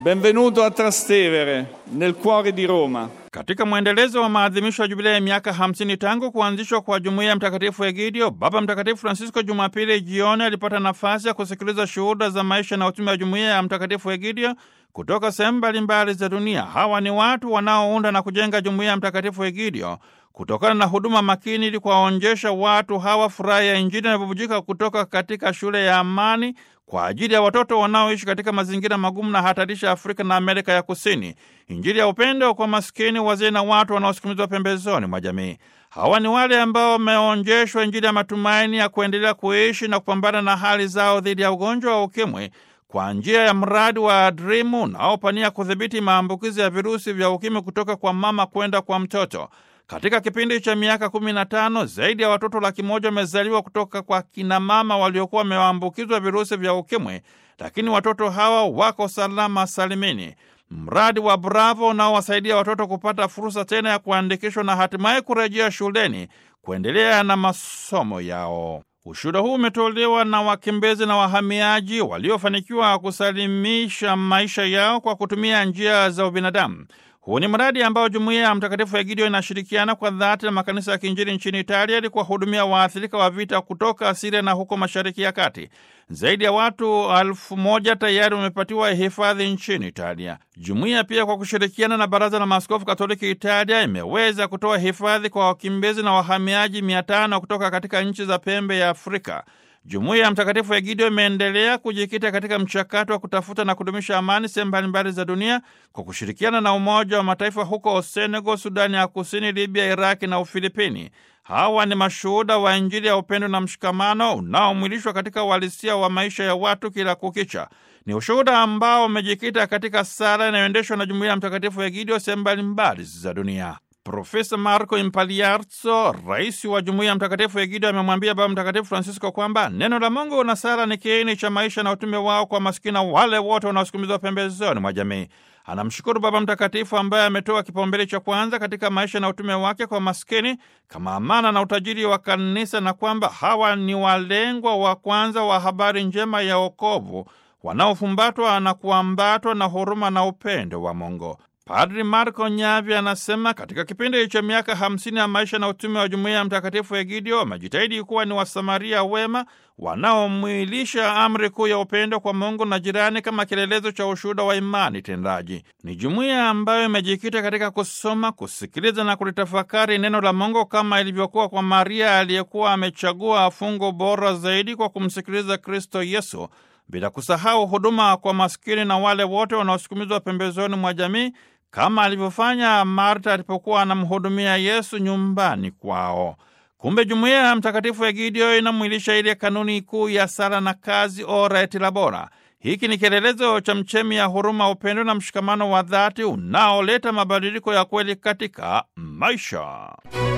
Benvenuto a Trastevere, nel cuore di Roma. Katika mwendelezo wa maadhimisho ya jubilei ya miaka 50 tangu kuanzishwa kwa jumuiya ya Mtakatifu Egidio, Baba Mtakatifu Francisco Jumapili jioni alipata nafasi ya kusikiliza shuhuda za maisha na utume wa jumuiya ya Mtakatifu Egidio kutoka sehemu mbalimbali za dunia. Hawa ni watu wanaounda na kujenga jumuiya ya Mtakatifu Egidio kutokana na huduma makini ili kuwaonjesha watu hawa furaha ya Injili inavyobubujika kutoka katika shule ya amani kwa ajili ya watoto wanaoishi katika mazingira magumu na hatarishi ya Afrika na Amerika ya Kusini, Injili ya upendo kwa maskini, wazee na watu wanaosukumizwa pembezoni mwa jamii. Hawa ni wale ambao wameonjeshwa Injili ya matumaini ya kuendelea kuishi na kupambana na hali zao dhidi ya ugonjwa wa UKIMWI kwa njia ya mradi wa Drimu unaopania kudhibiti maambukizi ya virusi vya UKIMWI kutoka kwa mama kwenda kwa mtoto. Katika kipindi cha miaka 15 zaidi ya watoto laki moja wamezaliwa kutoka kwa kinamama waliokuwa wameambukizwa virusi vya ukimwi, lakini watoto hawa wako salama salimini. Mradi wa Bravo unaowasaidia watoto kupata fursa tena ya kuandikishwa na hatimaye kurejea shuleni kuendelea na masomo yao. Ushuhuda huu umetolewa na wakimbizi na wahamiaji waliofanikiwa kusalimisha maisha yao kwa kutumia njia za ubinadamu. Huu ni mradi ambao jumuiya ya Mtakatifu Egidio inashirikiana kwa dhati na makanisa ya kiinjili nchini Italia ili kuwahudumia waathirika wa vita kutoka Siria na huko Mashariki ya Kati. Zaidi ya watu elfu moja tayari wamepatiwa hifadhi nchini Italia. Jumuiya pia kwa kushirikiana na Baraza la Maaskofu Katoliki Italia imeweza kutoa hifadhi kwa wakimbizi na wahamiaji mia tano kutoka katika nchi za pembe ya Afrika. Jumuiya ya Mtakatifu Egidio imeendelea kujikita katika mchakato wa kutafuta na kudumisha amani sehemu mbalimbali za dunia kwa kushirikiana na Umoja wa Mataifa huko Senegal, Sudani ya Kusini, Libya, Iraki na Ufilipini. Hawa ni mashuhuda wa Injili ya upendo na mshikamano unaomwilishwa katika uhalisia wa maisha ya watu kila kukicha. Ni ushuhuda ambao umejikita katika sala inayoendeshwa na Jumuiya ya Mtakatifu Egidio sehemu mbalimbali za dunia. Profesa Marco Impaliarzo, rais wa jumuiya ya Mtakatifu Egidio, amemwambia Baba Mtakatifu Francisco kwamba neno la Mungu na sala ni kiini cha maisha na utume wao kwa maskini na wale wote wanaosukumizwa pembezoni mwa jamii. Anamshukuru Baba Mtakatifu ambaye ametoa kipaumbele cha kwanza katika maisha na utume wake kwa maskini kama amana na utajiri wa kanisa, na kwamba hawa ni walengwa wa kwanza wa habari njema ya wokovu wanaofumbatwa na kuambatwa na huruma na upendo wa Mungu. Padri Marco Nyavi anasema katika kipindi cha miaka hamsini ya maisha na utume wa jumuiya ya Mtakatifu Egidio wamejitahidi kuwa ni Wasamaria wema wanaomwilisha amri kuu ya upendo kwa Mungu na jirani kama kielelezo cha ushuhuda wa imani tendaji. Ni jumuiya ambayo imejikita katika kusoma, kusikiliza na kulitafakari neno la Mungu kama ilivyokuwa kwa Maria aliyekuwa amechagua fungo bora zaidi kwa kumsikiliza Kristo Yesu bila kusahau huduma kwa maskini na wale wote wanaosukumizwa pembezoni mwa jamii kama alivyofanya Marta alipokuwa anamhudumia Yesu nyumbani kwao. Kumbe jumuiya ya Mtakatifu Egidio inamwilisha ile kanuni kuu ya sala na kazi, ora et labora. Hiki ni kielelezo cha mchemi ya huruma, upendo na mshikamano wa dhati unaoleta mabadiliko ya kweli katika maisha.